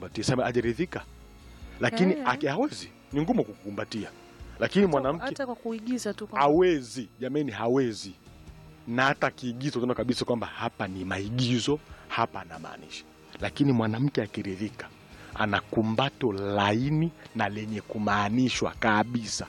kumkumbatia sema ajaridhika lakini Eh. aki- hawezi ni ngumu kukumbatia lakini mwanamke hata kwa kuigiza tu kwamba- hawezi jamani hawezi na hata kiigizo tunaona kabisa kwamba hapa ni maigizo hapa anamaanisha lakini mwanamke akiridhika ana kumbato laini na lenye kumaanishwa kabisa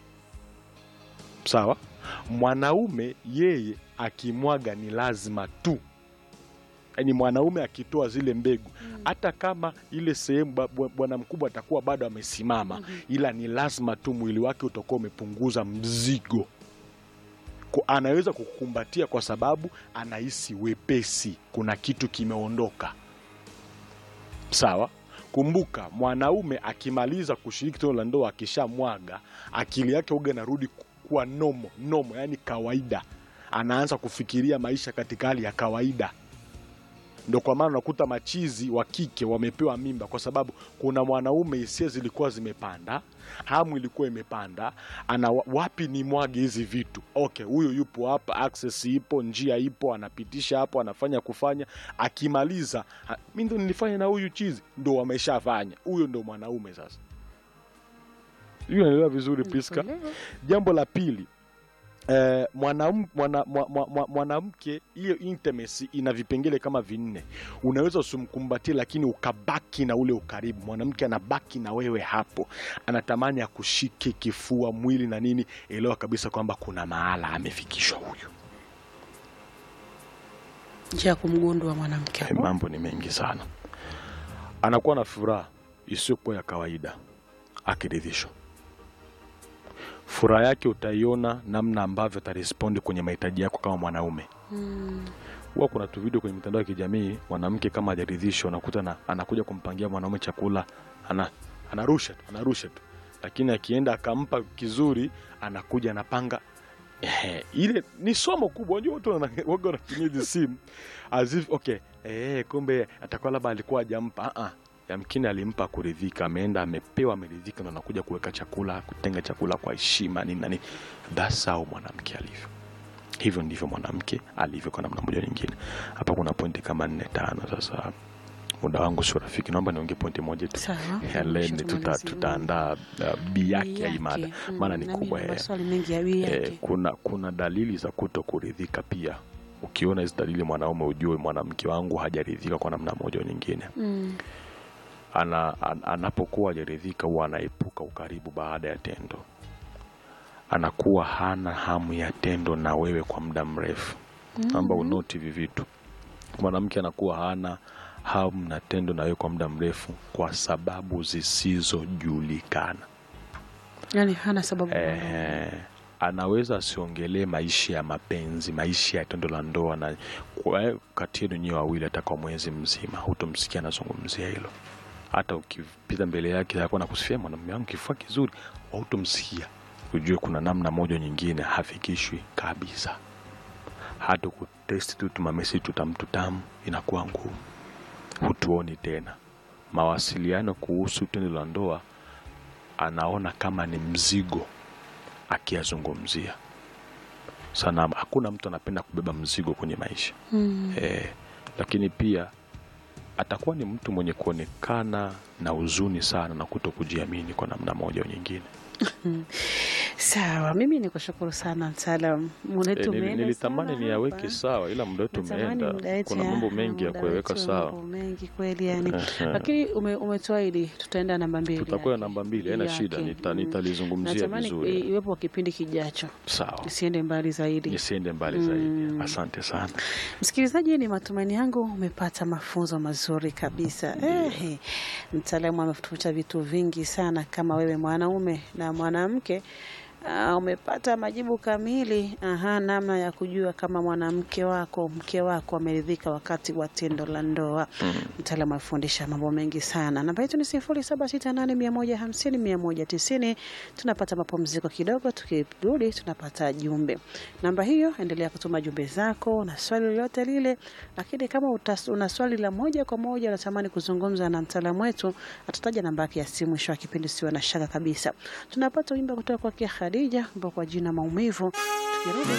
sawa mwanaume yeye akimwaga ni lazima tu yaani mwanaume akitoa zile mbegu hata kama ile sehemu ba- bwa- bwana mkubwa atakuwa bado amesimama ila ni lazima tu mwili wake utakuwa umepunguza mzigo Ko- anaweza kukumbatia kwa sababu anahisi wepesi kuna kitu kimeondoka sawa kumbuka mwanaume akimaliza kushiriki tendo la ndoa akishamwaga akili yake uga narudi kuwa nomo nomo yani kawaida anaanza kufikiria maisha katika hali ya kawaida ndo kwa maana unakuta machizi wa kike wamepewa mimba kwa sababu kuna mwanaume hisia zilikuwa zimepanda hamu ilikuwa imepanda ana wa- wapi ni mwage hizi vitu okay huyu yupo hapa access ipo njia ipo anapitisha hapo anafanya kufanya akimaliza ha- mi ndo nilifanya na huyu chizi ndo wameshafanya huyo ndo mwanaume sasa hiyo naelewa vizuri Priska Nakuelewa. jambo la pili eh, mwanam- mwana- mwa- mwa- mwa- mwanamke hiyo intimacy ina vipengele kama vinne unaweza usimkumbatie lakini ukabaki na ule ukaribu mwanamke anabaki na wewe hapo anatamani akushike kifua mwili na nini elewa kabisa kwamba kuna mahala amefikishwa huyu njia ya kumgundua mwanamke Eh, mambo ni mengi sana anakuwa na furaha isiyokuwa ya kawaida akiridhishwa furaha yake utaiona namna ambavyo atarespondi kwenye mahitaji yako kama mwanaume Mm. huwa kuna tu video kwenye mitandao ya kijamii mwanamke kama hajaridhishwa unakuta na, anakuja kumpangia mwanaume chakula ana, anarusha tu anarusha tu lakini akienda akampa kizuri anakuja anapanga Ehe, ile ni somo kubwa unajua watu wana- waga wanatumia hizi simu as if okay eh, kumbe atakuwa labda alikuwa hajampa ah, ah. yamkini alimpa kuridhika ameenda amepewa ameridhika ndo anakuja kuweka chakula kutenga chakula kwa heshima nini na nini that's how mwanamke alivyo hivyo ndivyo mwanamke alivyo kwa namna moja nyingine hapa kuna pointi kama nne tano sasa muda wangu sio rafiki naomba niongee pointi moja tu Sawa. Ya leni Kisha tuta, tumalizie. tutaandaa uh, bi yake ya hii mada Mm, maana ni nami kubwa nina eh. maswali mengi ya bii Eh, yake kuna kuna dalili za kuto kuridhika pia ukiona hizi dalili mwanaume ujue mwanamke wangu hajaridhika kwa namna moja au nyingine Mm. ana, an, anapokuwa hajaridhika huwa anaepuka ukaribu baada ya tendo anakuwa hana hamu ya tendo na wewe kwa muda mrefu naomba unoti hivi vitu mwanamke anakuwa hana hamu na tendo na wewe kwa muda mrefu kwa sababu zisizojulikana yani hana sababu eh, anaweza asiongelee maisha ya mapenzi maisha ya tendo la ndoa na kwa- kati yenu nyewe wawili hata kwa mwezi mzima hutomsikia anazungumzia hilo hata ukipita mbele yake akuwa nakusifia mwanamume wangu kifua kizuri hautomsikia ujue kuna namna moja nyingine hafikishwi kabisa hata kutesti tu tumamesi tutamtutamu inakuwa ngumu hutuoni tena mawasiliano kuhusu tendo la ndoa anaona kama ni mzigo akiyazungumzia sana hakuna mtu anapenda kubeba mzigo kwenye maisha Mm. eh, lakini pia atakuwa ni mtu mwenye kuonekana na huzuni sana na kuto kujiamini kwa namna moja au nyingine sawa mimi nikushukuru sana mtaalam muda Eh, wetu nili- umeenda nilitamani sana niyaweke hapa. sawa ila muda wetu Natamani umeenda muda wetu kuna ya- mambo mengi ya muda kuweka wetu, sawa mambo mengi kweli yani Ehe. lakini ume, umetoaidi tutaenda namba mbili tutakuwa yake. namba mbili haina Yake. shida nita- Mm. nitalizungumzia natamani i- vizuri iwepo kipindi kijacho sawa isiende mbali zaidi nisiende mbali zaidi asante sana Msikilizaji, ni matumaini yangu umepata mafunzo mazuri kabisa. Eh, mtaalamu ametufuta vitu vingi sana. Kama wewe mwanaume na mwanamke uh, umepata majibu kamili aha, namna ya kujua kama mwanamke wako mke wako ameridhika wakati wa tendo la ndoa. Mtaalamu amefundisha mambo mengi sana. Namba yetu ni sifuri saba sita nane mia moja hamsini mia moja tisini. Tunapata mapumziko kidogo, tukirudi tunapata jumbe. Namba hiyo, endelea kutuma jumbe zako na swali lolote lile, lakini kama utas, una swali la moja kwa moja unatamani kuzungumza na mtaalamu wetu, atataja namba yake ya simu mwisho wa kipindi, siwe na shaka kabisa. Tunapata wimbo kutoka kwake Khadija ambao kwa jina maumivu. Tukirudi